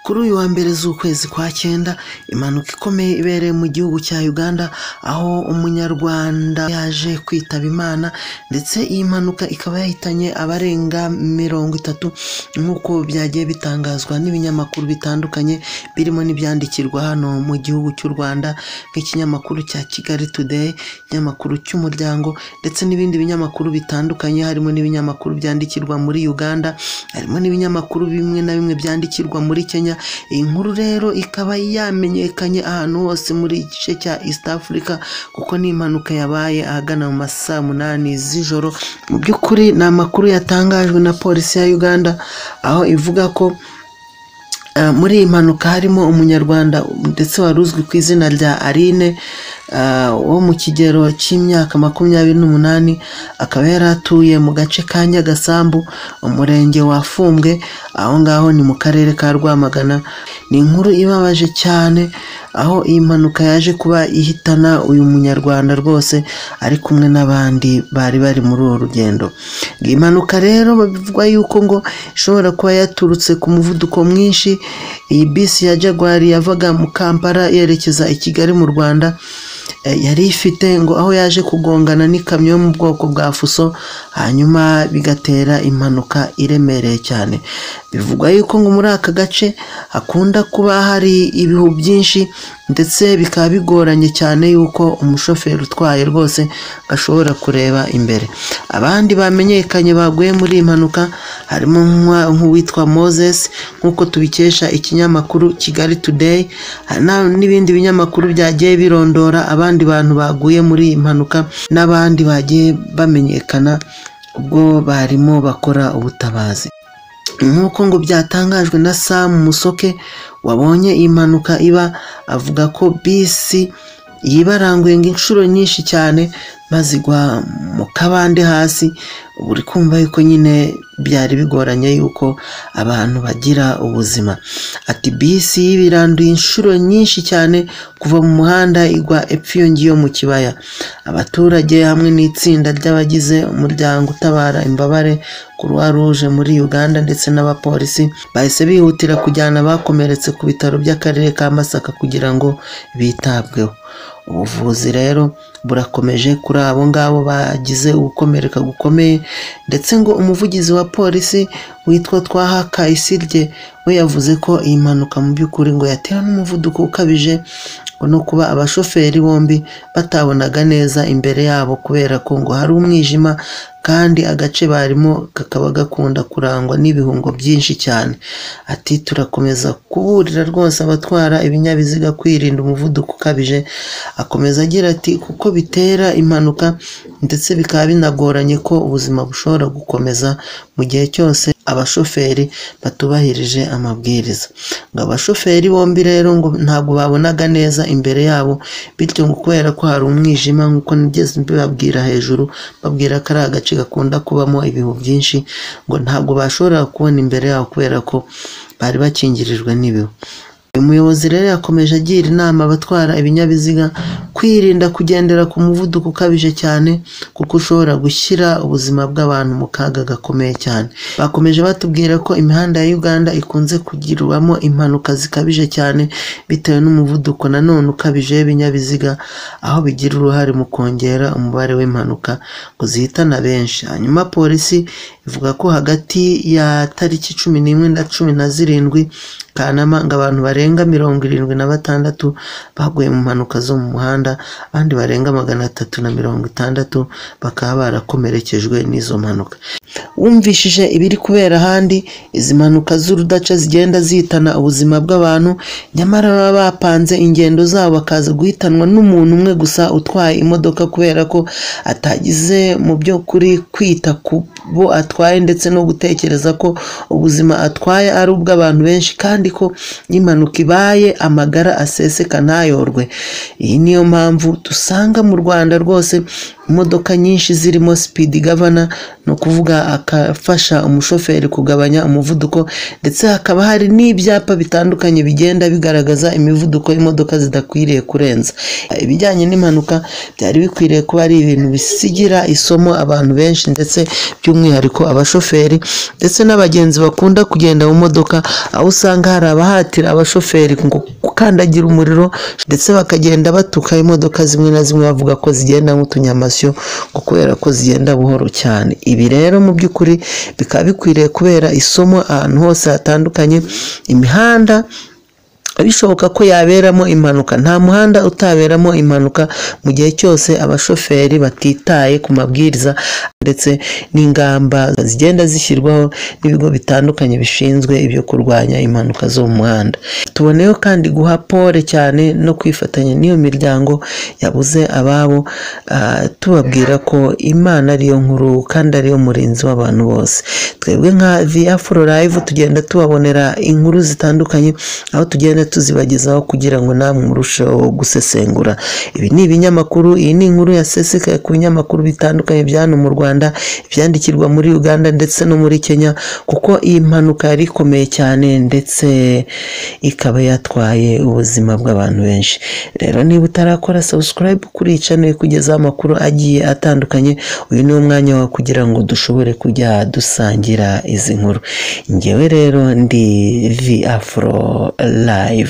Kuri uyu wa mbere z'ukwezi kwa cyenda impanuka ikomeye ibereye mu gihugu cya Uganda aho umunyarwanda yaje kwitaba Imana ndetse iyi mpanuka ikaba yahitanye abarenga mirongo itatu nk'uko byagiye bitangazwa n'ibinyamakuru bitandukanye birimo n'ibyandikirwa hano mu gihugu cy'u Rwanda nk'ikinyamakuru cya Kigali Today, ikinyamakuru cy'Umuryango ndetse n'ibindi binyamakuru bitandukanye harimo n'ibinyamakuru byandikirwa muri Uganda, harimo n'ibinyamakuru bimwe na bimwe byandikirwa muri Kenya iyi nkuru rero ikaba yamenyekanye ahantu hose muri iki gice cya East Africa kuko ni impanuka yabaye ahagana mu ma saa munani z'ijoro mu by'ukuri ni amakuru yatangajwe na polisi ya Uganda aho ivuga ko muri iyi mpanuka harimo umunyarwanda ndetse wari uzwi ku izina rya Aline wo mu kigero cy'imyaka makumyabiri n'umunani akaba yari atuye mu gace ka Nyagasambu umurenge wa Fumbwe aho ngaho ni mu karere ka Rwamagana ni inkuru ibabaje cyane aho iyi mpanuka yaje kuba ihitana uyu munyarwanda rwose ari kumwe n'abandi bari bari muri uru rugendo iyi mpanuka rero bivugwa yuko ngo ishobora kuba yaturutse ku muvuduko mwinshi iyi bisi ya Jaguar yavaga mu Kampala yerekeza i Kigali mu Rwanda yari ifite ngo aho yaje kugongana n'ikamyo yo mu bwoko bwa fuso hanyuma bigatera impanuka iremereye cyane bivugwa yuko ngo muri aka gace hakunda kuba hari ibihu byinshi ndetse bikaba bigoranye cyane yuko umushoferi utwaye rwose ashobora kureba imbere abandi bamenyekanye baguye muri iyi mpanuka harimo nk'uwitwa Moses nk'uko tubikesha ikinyamakuru Kigali Today n'ibindi binyamakuru byagiye birondora abandi bantu baguye muri iyi mpanuka n'abandi bagiye bamenyekana ubwo barimo bakora ubutabazi nk'uko ngo byatangajwe na Sam Musoke wabonye iyi mpanuka iba avuga ko bisi yibaranguye ngo inshuro nyinshi cyane maze igwa mu kabande hasi uri kumva yuko nyine byari bigoranye yuko abantu bagira ubuzima ati bisi yibiranduye inshuro nyinshi cyane kuva mu muhanda igwa epfo iyo ngiyo mu kibaya abaturage hamwe n'itsinda ry'abagize umuryango utabara imbabare croix rouge muri uganda ndetse n'abapolisi bahise bihutira kujyana abakomeretse ku bitaro by'akarere ka masaka kugira ngo bitabweho ubuvuzi rero burakomeje kuri abo ngabo bagize ugukomereka gukomeye ndetse ngo umuvugizi wa polisi witwa twaha kayisirye we yavuze ko iyi mpanuka mu by'ukuri ngo yatewe n'umuvuduko ukabije no kuba abashoferi bombi batabonaga neza imbere yabo kubera ko ngo hari umwijima kandi agace barimo kakaba gakunda kurangwa n'ibihungo byinshi cyane ati turakomeza kuburira rwose abatwara ibinyabiziga kwirinda umuvuduko ukabije akomeza agira ati kuko bitera impanuka ndetse bikaba binagoranye ko ubuzima bushobora gukomeza mu gihe cyose abashoferi batubahirije amabwiriza ngo abashoferi bombi rero ngo ntabwo babonaga neza imbere yabo bityo ngo kubera ko hari umwijima nk'uko nigeze mbibabwira hejuru babwira ko ari agace gakunda kubamo ibihu byinshi ngo ntabwo bashobora kubona imbere yabo kubera ko bari bakingirijwe n'ibihu uyu muyobozi rero yakomeje agira inama abatwara ibinyabiziga kwirinda kugendera ku muvuduko ukabije cyane kuko ushobora gushyira ubuzima bw'abantu mu kaga gakomeye cyane bakomeje batubwira ko imihanda ya Uganda ikunze kugirwamo impanuka zikabije cyane bitewe n'umuvuduko nanone ukabije w'ibinyabiziga aho bigira uruhare mu kongera umubare w'impanuka ngo zihitana benshi hanyuma polisi ivuga ko hagati ya tariki cumi n'imwe na cumi na zirindwi Kanama ngo abantu barenga mirongo irindwi na batandatu baguye mu mpanuka zo mu muhanda abandi barenga magana atatu na mirongo itandatu bakaba barakomerekejwe n'izo mpanuka wumvishije ibiri kubera ahandi izi mpanuka z'urudaca zigenda zihitana ubuzima bw'abantu nyamara baba bapanze ingendo zabo bakaza guhitanwa n'umuntu umwe gusa utwaye imodoka kubera ko atagize mu by'ukuri kwita ku bo atwaye ndetse no gutekereza ko ubuzima atwaye ari ubw'abantu benshi kandi ko n'impanuka ibaye amagara aseseka ntayorwe iyi niyo mpamvu dusanga mu rwanda rwose imodoka nyinshi zirimo sipidi gavana ni ukuvuga agafasha umushoferi kugabanya umuvuduko ndetse hakaba hari n'ibyapa bitandukanye bigenda bigaragaza imivuduko y'imodoka zidakwiriye kurenza ibijyanye n'impanuka byari bikwiriye kuba ari ibintu bisigira isomo abantu benshi ndetse by'umwihariko abashoferi ndetse n'abagenzi bakunda kugenda mu modoka aho usanga hari abahatira abashoferi ngo gukandagira umuriro ndetse bakagenda batuka imodoka zimwe na zimwe bavuga ko zigenda nk'utunyamasyo ngo kubera ko zigenda buhoro cyane ibi rero mu by'ukuri bikaba bikwiriye kubera isomo ahantu hose hatandukanye imihanda bishoboka ko yaberamo impanuka nta muhanda utaberamo impanuka mu gihe cyose abashoferi batitaye ku mabwiriza ndetse n'ingamba zigenda zishyirwaho n'ibigo bitandukanye bishinzwe ibyo kurwanya impanuka zo mu muhanda tuboneyeho kandi guha pole cyane no kwifatanya n'iyo miryango yabuze ababo ah, tubabwira ko imana ariyo nkuru kandi ariyo murinzi w'abantu bose twebwe nka viyafuro live tugenda tubabonera inkuru zitandukanye aho tugenda tuzibagezaho kugira ngo namwe murusheho gusesengura ibi ni ibinyamakuru iyi ni inkuru yasesekaye ku binyamakuru bitandukanye bya hano mu rwanda ibyandikirwa muri uganda ndetse no muri kenya kuko iyi mpanuka yari ikomeye cyane ndetse ikaba yatwaye ubuzima bw'abantu benshi rero niba utarakora subscribe kuri iyi channel ikugezaho amakuru agiye atandukanye uyu ni umwanya wawe kugira ngo dushobore kujya dusangira izi nkuru ngewe rero ndi vi afro live